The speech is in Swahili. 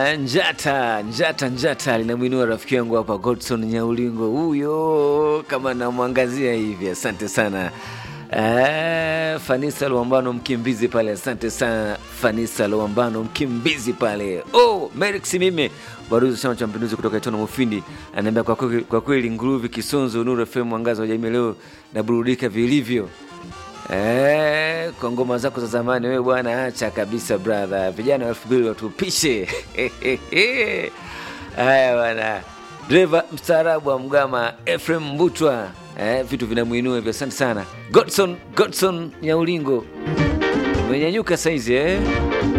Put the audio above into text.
Eh, njata njata njata linamwinua rafiki yangu hapa Godson Nyaulingo, huyo kama namwangazia hivi. Asante sana eh, Fanisa Luambano mkimbizi pale, asante sana Fanisa Luambano mkimbizi pale. Oh, Merix mime baruzi wa Chama cha Mapinduzi kutoka Itona Mufindi anaambia kwa kweli, kwa kweli Nguruvi Kisonzo Nuru FM mwangaza wa jamii leo naburudika vilivyo. Eh, kwa ngoma zako za zamani wewe bwana, acha kabisa brother. Vijana wa elfu mbili watupishe. Haya bwana, dereva mstaarabu wa Mgama Ephraim Mbutwa, eh, vitu vinamwinua hivyo. Asante sana Godson, Godson Nyaulingo, umenyanyuka saizi eh?